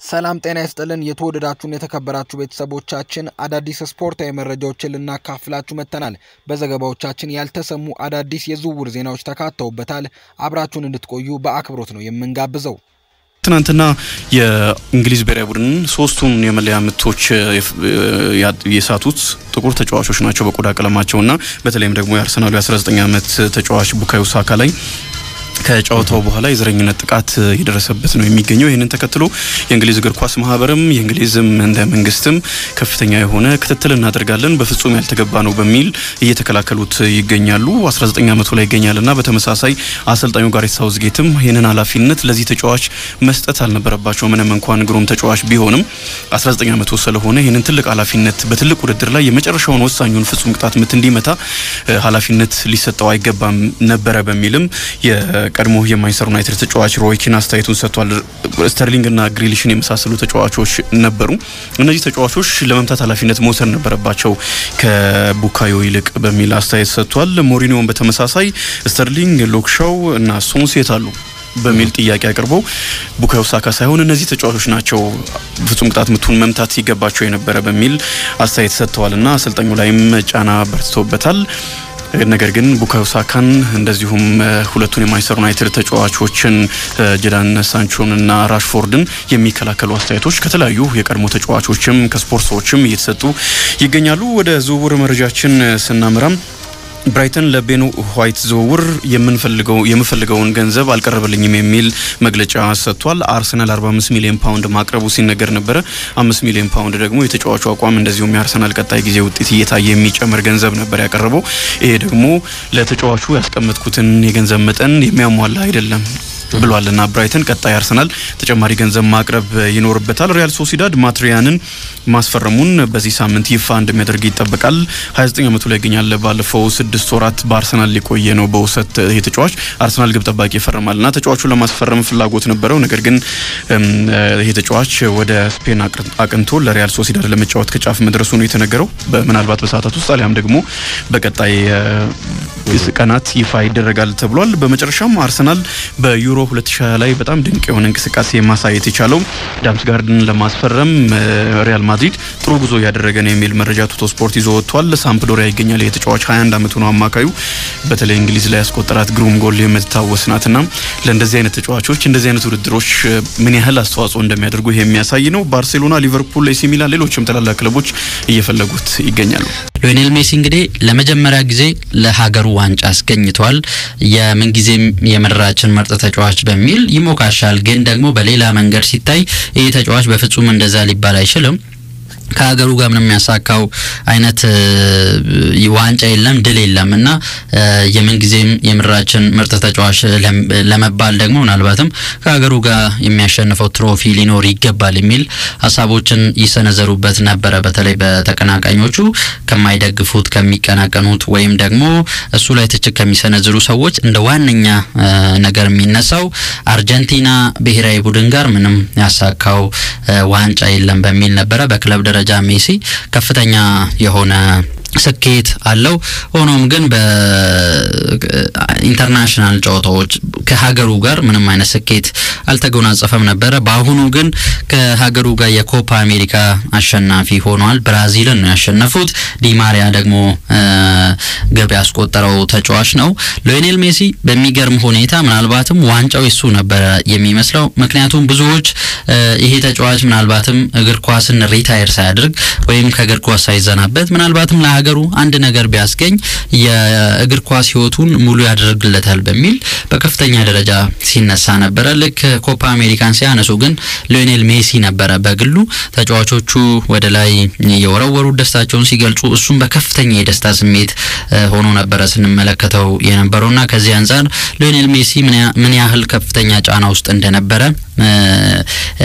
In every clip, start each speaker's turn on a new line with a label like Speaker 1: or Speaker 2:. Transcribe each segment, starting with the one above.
Speaker 1: ሰላም ጤና ይስጥልን። የተወደዳችሁን የተከበራችሁ ቤተሰቦቻችን አዳዲስ ስፖርታዊ መረጃዎችን ልናካፍላችሁ መጥተናል። በዘገባዎቻችን ያልተሰሙ አዳዲስ የዝውውር ዜናዎች ተካተውበታል። አብራችሁን እንድትቆዩ በአክብሮት ነው የምንጋብዘው።
Speaker 2: ትናንትና የእንግሊዝ ብሔራዊ ቡድን ሶስቱን የመለያ ምቶች የሳቱት ጥቁር ተጫዋቾች ናቸው በቆዳ ቀለማቸውና በተለይም ደግሞ የአርሰናሉ የ19 ዓመት ተጫዋች ቡካዮ ሳካ ላይ ከጨዋታው በኋላ የዘረኝነት ጥቃት የደረሰበት ነው የሚገኘው። ይህንን ተከትሎ የእንግሊዝ እግር ኳስ ማህበርም የእንግሊዝም እንደ መንግስትም ከፍተኛ የሆነ ክትትል እናደርጋለን፣ በፍጹም ያልተገባ ነው በሚል እየተከላከሉት ይገኛሉ። 19 ዓመቱ ላይ ይገኛልና በተመሳሳይ አሰልጣኙ ጋሬት ሳውዝጌትም ይህንን ኃላፊነት ለዚህ ተጫዋች መስጠት አልነበረባቸው። ምንም እንኳን ግሩም ተጫዋች ቢሆንም 19 ዓመቱ ስለሆነ ይህንን ትልቅ ኃላፊነት በትልቅ ውድድር ላይ የመጨረሻውን ወሳኙን ፍጹም ቅጣት ምት እንዲመታ ኃላፊነት ሊሰጠው አይገባም ነበረ በሚልም ቀድሞ የማንቸስተር ዩናይትድ ተጫዋች ሮይ ኪን አስተያየቱን ሰጥቷል። ስተርሊንግና ግሪሊሽን የመሳሰሉ ተጫዋቾች ነበሩ። እነዚህ ተጫዋቾች ለመምታት ኃላፊነት መውሰድ ነበረባቸው ከቡካዮ ይልቅ በሚል አስተያየት ሰጥቷል። ሞሪኒዮን በተመሳሳይ ስተርሊንግ፣ ሎክሻው እና ሶንሴት አሉ በሚል ጥያቄ አቅርበው ቡካዮ ሳካ ሳይሆን እነዚህ ተጫዋቾች ናቸው ፍጹም ቅጣት ምቱን መምታት ሲገባቸው የነበረ በሚል አስተያየት ሰጥተዋል እና አሰልጣኙ ላይም ጫና በርትቶበታል። ነገር ግን ቡካዮ ሳካን እንደዚሁም ሁለቱን የማንቸስተር ዩናይትድ ተጫዋቾችን ጀዳን ሳንቾን እና ራሽፎርድን የሚከላከሉ አስተያየቶች ከተለያዩ የቀድሞ ተጫዋቾችም ከስፖርት ሰዎችም እየተሰጡ ይገኛሉ። ወደ ዝውውር መረጃችን ስናምራም ብራይተን ለቤኑ ዋይት ዝውውር የምንፈልገው የምፈልገውን ገንዘብ አልቀረበልኝም የሚል መግለጫ ሰጥቷል። አርሰናል 45 ሚሊዮን ፓውንድ ማቅረቡ ሲነገር ነበረ። 5 ሚሊዮን ፓውንድ ደግሞ የተጫዋቹ አቋም እንደዚሁም የአርሰናል ቀጣይ ጊዜ ውጤት እየታየ የሚጨምር ገንዘብ ነበር ያቀረበው። ይሄ ደግሞ ለተጫዋቹ ያስቀመጥኩትን የገንዘብ መጠን የሚያሟላ አይደለም ብሏልና ብራይተን ቀጣይ አርሰናል ተጨማሪ ገንዘብ ማቅረብ ይኖርበታል። ሪያል ሶሲዳድ ማትሪያንን ማስፈረሙን በዚህ ሳምንት ይፋ እንደሚያደርግ ይጠበቃል። 29 ዓመቱ ላይ ይገኛል። ባለፈው ስድስት ወራት በአርሰናል ሊቆየ ነው በውሰት ይሄ ተጫዋች አርሰናል ግብ ጠባቂ ይፈርማልና ተጫዋቹን ለማስፈረም ፍላጎት ነበረው። ነገር ግን ይሄ ተጫዋች ወደ ስፔን አቅንቶ ለሪያል ሶሲዳድ ለመጫወት ከጫፍ መድረሱ ነው የተነገረው። በምናልባት በሰዓታት ውስጥ አሊያም ደግሞ በቀጣይ ቀናት ይፋ ይደረጋል ተብሏል። በመጨረሻም አርሰናል በዩሮ 2020 ላይ በጣም ድንቅ የሆነ እንቅስቃሴ ማሳየት የቻለው ዳምስ ጋርድን ለማስፈረም ሪያል ማድሪድ ጥሩ ጉዞ እያደረገ ነው የሚል መረጃ ቱቶ ስፖርት ይዞ ወጥቷል። ሳምፕዶሪያ ይገኛል። የተጫዋች 21 ዓመቱ ነው አማካዩ። በተለይ እንግሊዝ ላይ ያስቆጠራት ግሩም ጎል የምትታወስ ናትና ለእንደዚህ አይነት ተጫዋቾች እንደዚህ አይነት ውድድሮች ምን ያህል አስተዋጽኦ እንደሚያደርጉ ይሄ የሚያሳይ ነው። ባርሴሎና፣ ሊቨርፑል፣ ኤሲ ሚላን፣ ሌሎችም ታላላቅ ክለቦች እየፈለጉት ይገኛሉ።
Speaker 3: ሊዮኔል ሜሲ እንግዲህ ለመጀመሪያ ጊዜ ለሀገሩ ዋንጫ አስገኝቷል። የምንጊዜም የምድራችን ምርጥ ተጫዋች በሚል ይሞካሻል። ግን ደግሞ በሌላ መንገድ ሲታይ ይህ ተጫዋች በፍጹም እንደዛ ሊባል አይችልም። ከሀገሩ ጋር ምንም የሚያሳካው አይነት ዋንጫ የለም፣ ድል የለም እና የምንጊዜም የምድራችን ምርጥ ተጫዋች ለመባል ደግሞ ምናልባትም ከሀገሩ ጋር የሚያሸንፈው ትሮፊ ሊኖር ይገባል የሚል ሀሳቦችን ይሰነዘሩበት ነበረ። በተለይ በተቀናቃኞቹ ከማይደግፉት ከሚቀናቀኑት፣ ወይም ደግሞ እሱ ላይ ትችት ከሚሰነዝሩ ሰዎች እንደ ዋነኛ ነገር የሚነሳው አርጀንቲና ብሔራዊ ቡድን ጋር ምንም ያሳካው ዋንጫ የለም በሚል ነበረ። በክለብ ደረጃ ሜሲ ከፍተኛ የሆነ ስኬት አለው። ሆኖም ግን በኢንተርናሽናል ጨዋታዎች ከሀገሩ ጋር ምንም አይነት ስኬት አልተጎናጸፈም ነበረ። በአሁኑ ግን ከሀገሩ ጋር የኮፓ አሜሪካ አሸናፊ ሆኗል። ብራዚልን ነው ያሸነፉት። ዲማሪያ ደግሞ ግብ ያስቆጠረው ተጫዋች ነው። ሊዮኔል ሜሲ በሚገርም ሁኔታ ምናልባትም ዋንጫው የሱ ነበረ የሚመስለው። ምክንያቱም ብዙዎች ይሄ ተጫዋች ምናልባትም እግር ኳስን ሪታየር ሳያደርግ ወይም ከእግር ኳስ ሳይዘናበት ምናልባትም ለሀገሩ አንድ ነገር ቢያስገኝ የእግር ኳስ ሕይወቱን ሙሉ ያደርግለታል በሚል በከፍተኛ ደረጃ ሲነሳ ነበረ። ልክ ኮፓ አሜሪካን ሲያነሱ ግን ሊዮኔል ሜሲ ነበረ በግሉ ተጫዋቾቹ ወደ ላይ የወረወሩ ደስታቸውን ሲገልጹ፣ እሱም በከፍተኛ የደስታ ስሜት ሆኖ ነበረ ስንመለከተው የነበረውና ከዚህ አንጻር ሊዮኔል ሜሲ ምን ያህል ከፍተኛ ጫና ውስጥ እንደነበረ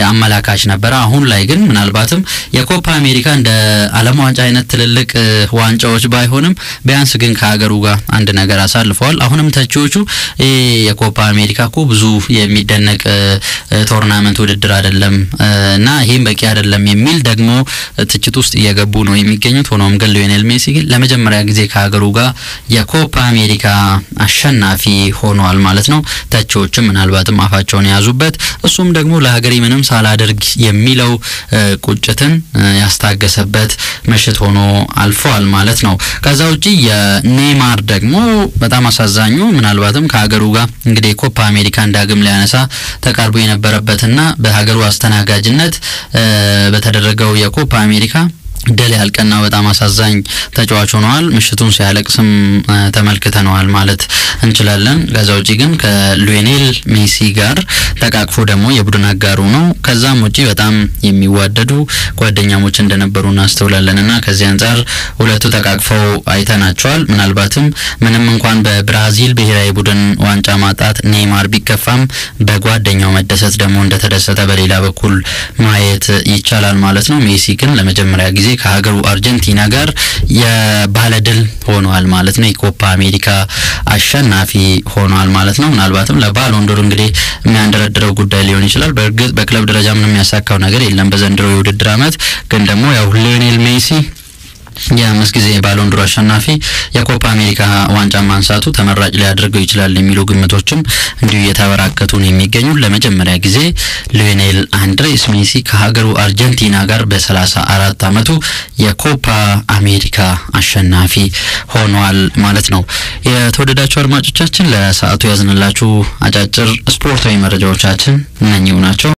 Speaker 3: አመላካች ነበረ። አሁን ላይ ግን ምናልባትም የኮፓ አሜሪካ እንደ ዓለም ዋንጫ አይነት ትልልቅ ዋንጫ ዋንጫዎች ባይሆንም ቢያንስ ግን ከሀገሩ ጋር አንድ ነገር አሳልፈዋል። አሁንም ተቺዎቹ የኮፓ አሜሪካ እኮ ብዙ የሚደነቅ ቶርናመንት ውድድር አይደለም እና ይህም በቂ አይደለም የሚል ደግሞ ትችት ውስጥ እየገቡ ነው የሚገኙት። ሆኖም ግን ሊዮኔል ሜሲ ግን ለመጀመሪያ ጊዜ ከሀገሩ ጋር የኮፓ አሜሪካ አሸናፊ ሆኗል ማለት ነው። ተቺዎችም ምናልባትም አፋቸውን የያዙበት እሱም ደግሞ ለሀገሬ ምንም ሳላደርግ የሚለው ቁጭትን ያስታገሰበት ምሽት ሆኖ አልፈዋል ማለት ነው። ከዛ ውጪ የኔይማር ደግሞ በጣም አሳዛኙ ምናልባትም ከሀገሩ ጋር እንግዲህ የኮፓ አሜሪካን ዳግም ሊያነሳ ተቃርቦ የነበረበትና በሀገሩ አስተናጋጅነት በተደረገው የኮፓ አሜሪካ ድል ያልቀና በጣም አሳዛኝ ተጫዋች ሆነዋል። ምሽቱን ሲያለቅስም ተመልክተነዋል ማለት እንችላለን። ከዛ ውጪ ግን ከሊዮኔል ሜሲ ጋር ተቃቅፎ ደግሞ የቡድን አጋሩ ነው። ከዛም ውጪ በጣም የሚዋደዱ ጓደኛሞች እንደነበሩ እናስተውላለን እና ከዚህ አንጻር ሁለቱ ተቃቅፈው አይተናቸዋል። ምናልባትም ምንም እንኳን በብራዚል ብሔራዊ ቡድን ዋንጫ ማጣት ኔይማር ቢከፋም በጓደኛው መደሰት ደግሞ እንደተደሰተ በሌላ በኩል ማየት ይቻላል ማለት ነው። ሜሲ ግን ለመጀመሪያ ጊዜ ከሀገሩ አርጀንቲና ጋር የባለድል ሆኗል ማለት ነው። የኮፓ አሜሪካ አሸናፊ ሆኗል ማለት ነው። ምናልባትም ለባሎንዶር እንግዲህ የሚያንደረድረው ጉዳይ ሊሆን ይችላል። በእርግጥ በክለብ ደረጃ ምንም የሚያሳካው ነገር የለም በዘንድሮ የውድድር ዓመት ግን ደግሞ ያው ሊዮኔል ሜሲ የአምስት ጊዜ ባሎንዶር አሸናፊ የኮፓ አሜሪካ ዋንጫ ማንሳቱ ተመራጭ ሊያደርገው ይችላል የሚሉ ግምቶችም እንዲሁ እየተበራከቱ ነው የሚገኙ። ለመጀመሪያ ጊዜ ሊዮኔል አንድሬስ ሜሲ ከሀገሩ አርጀንቲና ጋር በሰላሳ አራት አመቱ የኮፓ አሜሪካ አሸናፊ ሆኗል ማለት ነው። የተወደዳችሁ አድማጮቻችን ለሰዓቱ ያዝንላችሁ አጫጭር ስፖርታዊ መረጃዎቻችን እነኚሁ ናቸው።